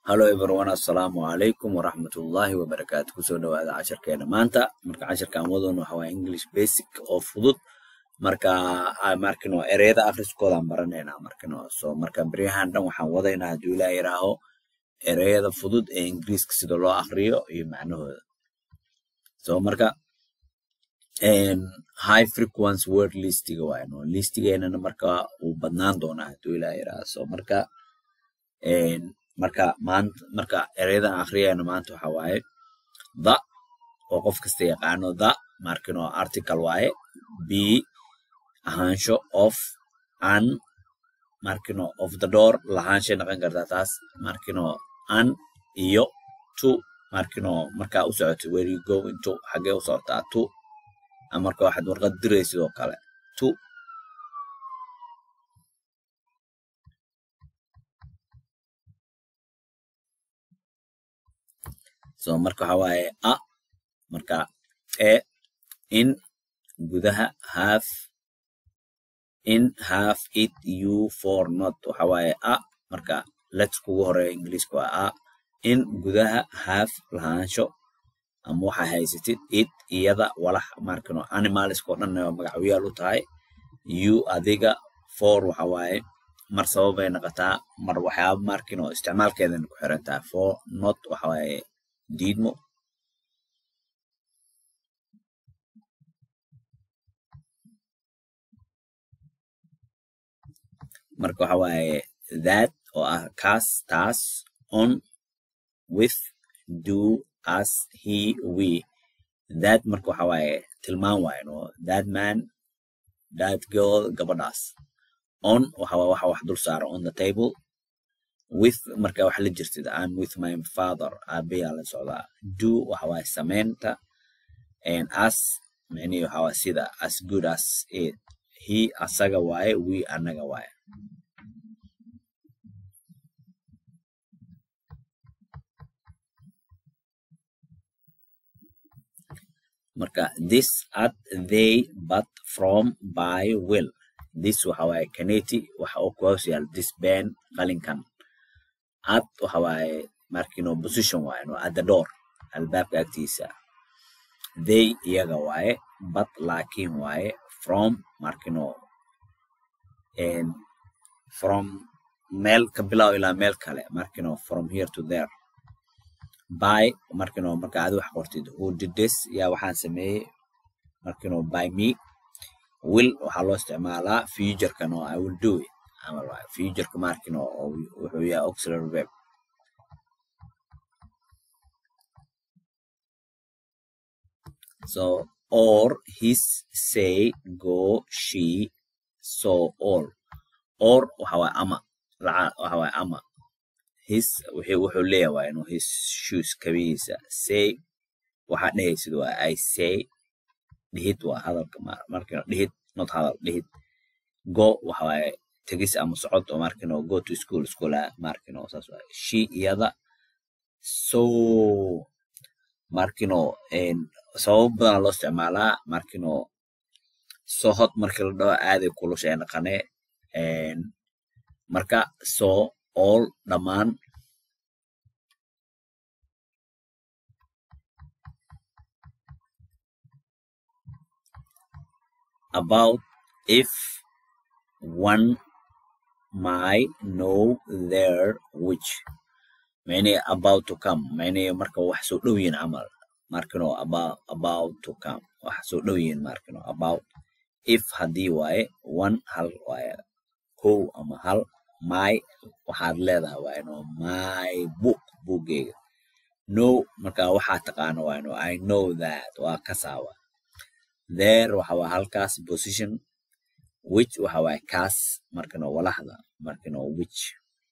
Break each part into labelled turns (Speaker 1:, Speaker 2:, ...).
Speaker 1: hallo everyone assalaamu calaykum waraxmatullaahi wabarakaatu kusoo dhawaada casharkeena maanta marka casharkan wadoona waxa waaye english basic oo fudud marka markino ereyada akhriskoodan baranaynaa markino so marka beryahan dhan waxaan wadaynaa hadduu ilaa yiraaho ereyada fudud ee ingiriiska sida loo akhriyo iyo macnahooda so marka high frequency word listiga waaye no listigeenana marka uu badnaan doonaa hadduu ilaa yiraaho so marka marka maanta marka ereyadan akhriyayna maanta waxa waaye the oo qof kasta yaqaano the markino article waaye b ahaansho of an markino of the door lahaanshay noqon kartaa taas markino an iyo to markino markaa u socoto where you go into xagee u socotaa to marka waxaad warqad diray sidoo kale to so marka waxa waaye a marka e in gudaha half in half it you for not waxa waaye a marka lets kugu horeeya ingiliiska waa a in gudaha half lahaansho ama waxa haysatid it iyada walax markano animalska oo dhan magacyaal u tahay you adiga for waxa waaye mar sababay noqotaa mar waxyaaba markino isticmaalkeedana ku xiran tahay for not waxa waaye diidmo marka waxa waaye that oo ah kaas taas on with do as he we that marka waxa waaye tilmaan waaye no that man that girl gabadhaas on waxa waa waxa wax dul saara on the table with marka wax la jirtid I'm with my father aabayaa la socdaa do waxa waaye sameynta and as micnihi waxa waa sida as good as it he asaga waaye we anaga waaye marka this at they but from by will this waxa waaye kaneti waxa uu ku hoos yaal this ben qalinkan at waxa waaye markino position waaye no at the door albaabka agtiisa they iyaga waaye but laakiin waaye from markino from meel ka bilow ilaa meel kale markino from here to there by markino marka aad wax qortid who did this yaa waxaan sameeyey markino by me will waxaa loo isticmaalaa futurekan oo i will do it camal waaye futureka markino wuxuu yahay auxiliary verb so or his say go she so all or waxa waaye ama waxa waaye ama his wuxuu leeyahay waa inuu his shoes kabihiisa say waxaa dhehaysid waa i say dhihid waa hadalka markino dhihid not hadal dhihid go waxa waaye tegis ama socod oo markino go to school schoola markino saas waaye she iyada so markino sababo badan loo isticmaalaa markino sohod markii la dhaho aaday kulusha ee naqane marka so all dhammaan about if one might know there which many about to come many marka wax soo dhow yihiin camal markino about about to come wax soo dhow yihiin markino about if haddii waaye one hal waaye kow ama hal my waxaad leedahay waa ino my book buggeyga no marka waxaa taqaano waa ino i know that waa kasaawa there waxa waa halkaas position which waxa waaye kaas markino walaxda markino which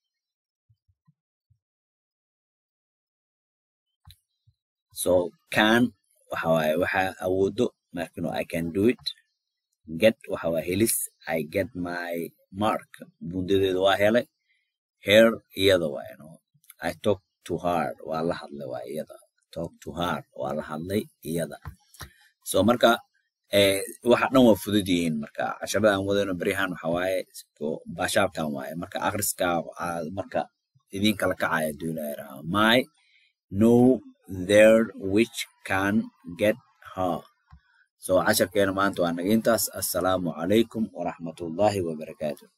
Speaker 1: so can waxa waaye waxa awoodo markino i can do it get waxa waa helis i get my mark bundadeeda waa helay her iyada waa ino i talk to hard waa la hadlay waa iyada talk to hard waa la hadlay iyada so marka waxa dhan waa fudud yihiin marka casharada aan wadayno beryahan waxa waaye baashaabkan waaye marka akhriska marka idin kala kacaya hadduu ilaahay rahaa my know there which can get her so casharkeena maanta waa naga intaas assalaamu calaykum waraxmatullaahi wabarakaatu